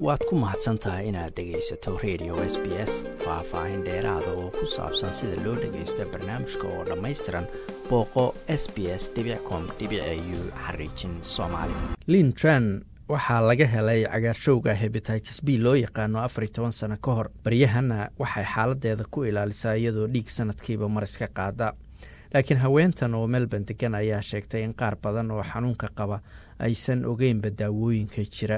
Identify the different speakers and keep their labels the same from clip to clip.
Speaker 1: waad ku mahadsan tahay inaad dhegaysato radio s b s faah-faahin dheeraada oo ku saabsan sida loo dhagaysto barnaamijka oo dhammaystiran booqo s b s com u xariijin soomaali lin tran waxaa laga helay cagaarshowga hebatitis b loo yaqaano afar iyo toban sano ka hor baryahana waxay xaaladeeda ku ilaalisaa iyadoo dhiig sanadkiiba mar iska qaada laakiin haweentan oo melbourne degan ayaa sheegtay in qaar badan oo xanuunka qaba aysan ogeynba daawooyinka jira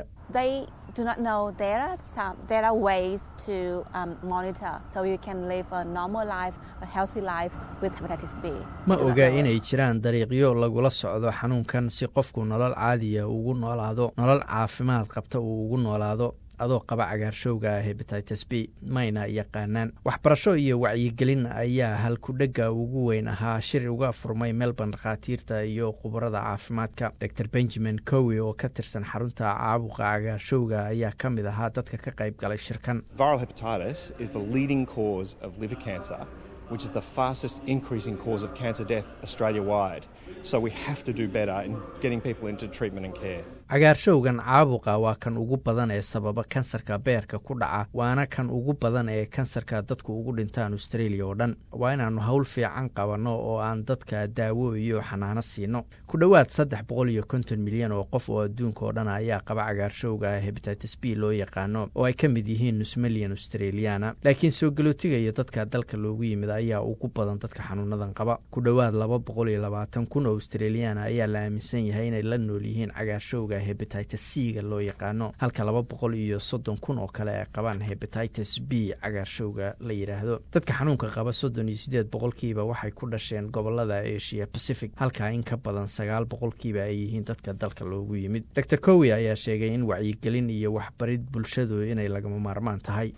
Speaker 1: ma oga inay jiraan dariiqyo lagula socdo xanuunkan si qofku nolol caadiya ugu noolaado nolol caafimaad qabta uu ugu noolaado adoo qaba cagaarshowga hebatitis b mayna yaqaanaan waxbarasho iyo wacyigelin ayaa halkudhega ugu weyn ahaa shir uga furmay melbourne dhakhaatiirta iyo khubarada caafimaadka dor benjamin cowi oo ka tirsan xarunta caabuqa cagaarshowga ayaa ka mid ahaa dadka ka qayb galay shirkan
Speaker 2: which is the fastest increasing cause of cancer death Australia wide. So we have to do better in getting people into treatment and care.
Speaker 1: cagaarshowgan caabuqa waa kan ugu badan ee sababa kansarka beerka ku dhaca waana kan ugu badan ee kansarka dadku ugu dhintaan australia oo dhan waa inaannu howl fiican qabanno oo aan dadka daawo iyo xanaano siino ku dhowaad saddex boqol iyo konton milyan oo qof oo adduunka oo dhan ayaa qaba cagaarshowga hebatitis b loo yaqaano oo ay ka mid yihiin nus milyan australiana laakiin soo galootiga iyo dadka dalka loogu yimid ayaa ugu badan dadka xanuunadan qaba ku dhowaad laba boqol iyo labaatan kun oo australiana ayaa la aaminsan yahay inay la nool yihiin cagaarshowga hebatitis c ga loo yaqaano halka laba boqol iyo soddon kun oo kale ay qabaan hebatitis b cagaarshowga la yidhaahdo dadka xanuunka qaba soddon iyo siddeed boqolkiiba waxay ku dhasheen gobolada asia pacific halka in ka badan sagaal boqolkiiba ay yihiin dadka dalka loogu yimid dor cowi ayaa sheegay in wacyigelin iyo waxbarid bulshadu inay lagama maarmaan tahay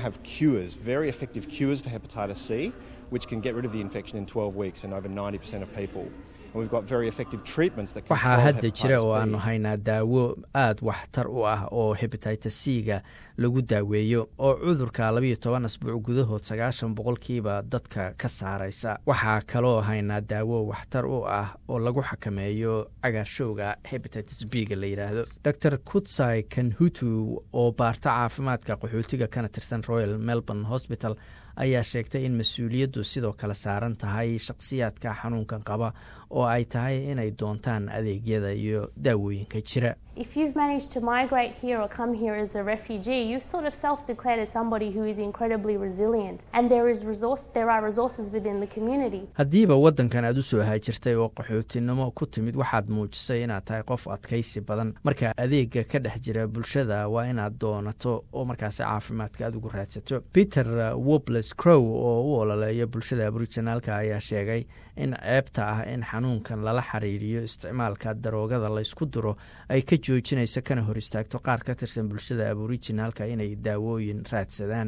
Speaker 2: which can get rid of the infection in 12 weeks in over 90% of people. And we've got very effective treatments that
Speaker 1: waxaa hadda jira oo aanu haynaa daawo aad waxtar u ah oo hebatitis c ga lagu daaweeyo oo cudurka labayo toban asbuuc gudahood sagaashan boqolkiiba dadka ka saaraysa waxaa kaloo haynaa daawo waxtar u ah oo lagu xakameeyo cagaarshowga hebatitis b ga la yidhaahdo dor kutsai kanhutu oo baarta caafimaadka qaxootiga kana tirsan royal melbourne hospital ayaa sheegtay in mas-uuliyaddu sidoo kale saaran tahay shakhsiyaadka xanuunkan qaba oo ay tahay inay doontaan adeegyada iyo daawooyinka jira
Speaker 3: If you've managed to migrate here or come here as a refugee, you've sort of self-declared as somebody who is incredibly resilient, and there is resource, there are resources within the community.
Speaker 1: haddiiba waddankan aad u soo haajirtay oo qaxootinimo ku timid waxaad muujisay inaad tahay qof adkaysi badan marka adeega ka dhex jira bulshada waa inaad doonato oo markaasi caafimaadka aad ugu raadsato peter wobles crow oo u ololeeya bulshada aboriginaalka ayaa sheegay in ceebta ah in xanuunkan lala xiriiriyo isticmaalka daroogada laysku duro ay ka joojinayso kana hor istaagto qaar ka tirsan bulshada aboriginaalka inay daawooyin raadsadaan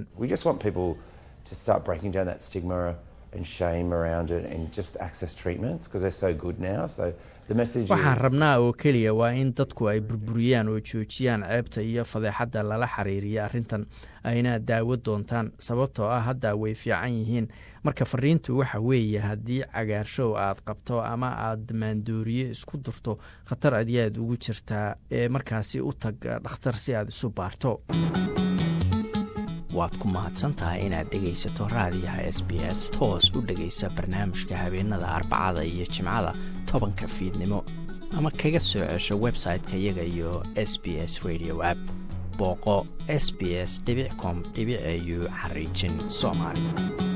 Speaker 1: waxaan rabnaa oo keliya waa in dadku ay burburiyaan oo joojiyaan ceebta iyo fadeexadda lala xiriiriya arrintan ayna daawo doontaan sababtoo ah hadda way fiican yihiin marka fariintu waxa weeye haddii cagaarshow aad qabto ama aad maandooriye isku durto khatar adiyaad ugu jirtaa ee markaasi u tag dhakhtar si aad isu baarto waad ku mahadsantahay inaad dhegaysato raadiyaha s b s toos u dhegaysa barnaamijka habeenada arbacada iyo jimcada tobanka fiidnimo ama kaga soo cesho website-ka iyaga iyo s b s radio app booqo s b s com au xariijin soomaali